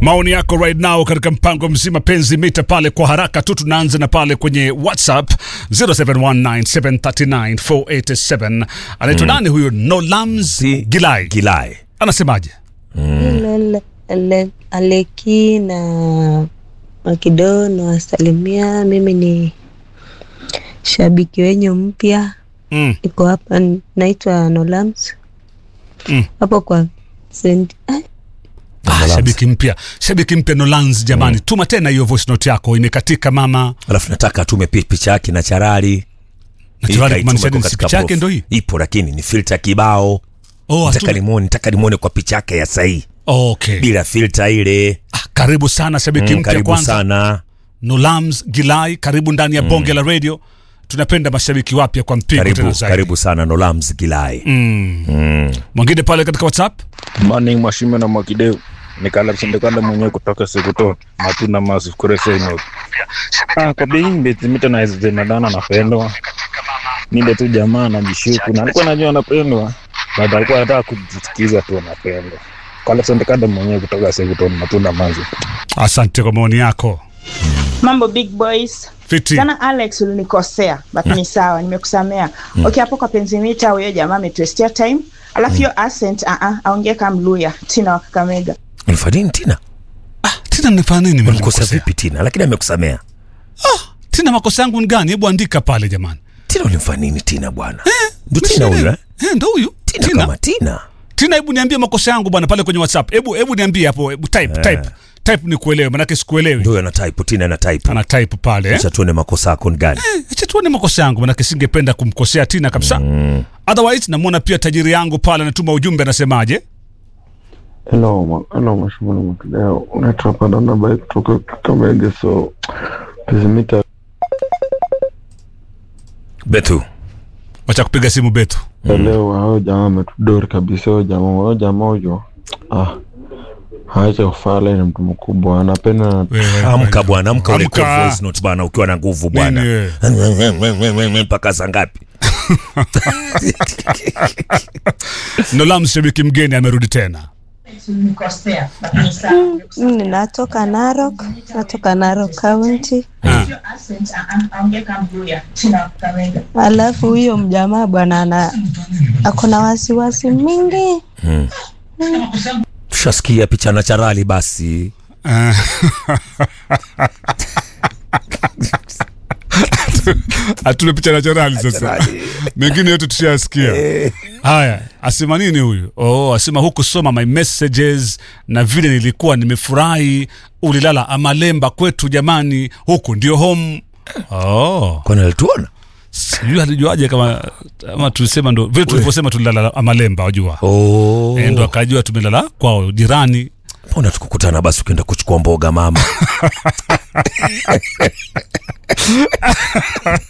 maoni yako right now katika mpango mzima penzi mita pale kwa haraka tu tunaanza na pale kwenye whatsapp 0719739487 anaitwa nani huyo nolams Si- gilai Gilai. anasemaje Ale- ale- Aleki na Makido nawasalimia. Mimi ni shabiki wenyu mpya, mm. niko hapa, naitwa Nolams Mm. hapo kwa St. ah, ah, shabiki mpya shabiki mpya nolans jamani tuma tena hiyo voice note yako imekatika mama Alafu nataka atume pi- picha yake na charali. Naturali Hii kumaanisha kaitume nini? kwa Si katika picha yake prof. ndo hii Ipo lakini ni filter kibao. oh, Nataka atume- nimuone, nataka nimuone kwa picha yake ya sahihi okay. bila filter ile. ah, karibu sana shabiki Mm, mpya karibu kwanza sana. nolams gilai karibu ndani ya bonge la radio tunapenda mashabiki wapya kwa mpigo tena Karibu, zaidi karibu sana Nolams Gilai. mwingine pale katika whatsapp Morning Mwashime na Mwakideu nikala msindikala mwenyewe kutoka Sekuto matuna massive kuresenyo ah, kwa bei mbetimita na zinadana napendwa nile tu jamaa najishuku na alikuwa najua anapendwa but alikuwa anataka kujisikiza tu anapendwa kala msindikala mwenyewe kutoka Sekuto matunda massive asante kwa maoni yako mambo big boys fiti sana alex ulinikosea but ni sawa nimekusamea okay hapo kwa penzimita huyo jamaa ametwestia time alafu hiyo accent uh -uh, aongee kama mluya tina wa kakamega Ulifanya nini Tina? tina nifanya nini Umemkosa nimemkosea? vipi Tina? Lakini amekusamea. tina makosa yangu ni gani hebu andika pale jamani Tina ulimfanya nini Tina bwana? Ndio Tina Msielewe. huyo eh? Eh, ndo huyu Tina tina kama Tina. tina hebu niambie makosa yangu bwana pale kwenye whatsapp hebu hebu niambie hapo hebu type type type ni kuelewe manake sikuelewi Ndio ana type, Tina ana type. ana type pale eh? Acha tuone makosa yako ni gani. acha tuone makosa yangu manake singependa kumkosea tina kabisa otherwise namwona pia tajiri yangu pale anatuma ujumbe anasemaje Hello, ma- hello mashimoni mkideo unaitwa Padana Bai kutoka Kakamege, so pizimita Betu. wacha kupiga simu betu ya leo hao jamaa ametudori kabisa. Huyo jamaa huyo jamaa huyo ah, haacha kufala, ni mtu mkubwa, anapenda Wewe, Amka bwana, amka ule Amka. kwa voice note bwana ukiwa na nguvu bwana. Nini? Mpaka saa ngapi? Nolam shabiki mgeni amerudi tena mimi natoka Narok, natoka Narok County. Alafu huyo mjamaa bwana ana ako na wasiwasi mingi. Tushasikia picha na charali basi. atume picha na charali sasa mengine yote tushasikia haya asema nini huyu oh, asema huku soma my messages na vile nilikuwa nimefurahi ulilala amalemba kwetu jamani huku ndio home oh. Kwani alituona? sijui alijuaje kama ama tulisema ndo vile tulivyosema tulilala amalemba wajua Oh. Eh, ndo akajua tumelala kwao jirani Mbona tukukutana basi ukienda kuchukua mboga mama?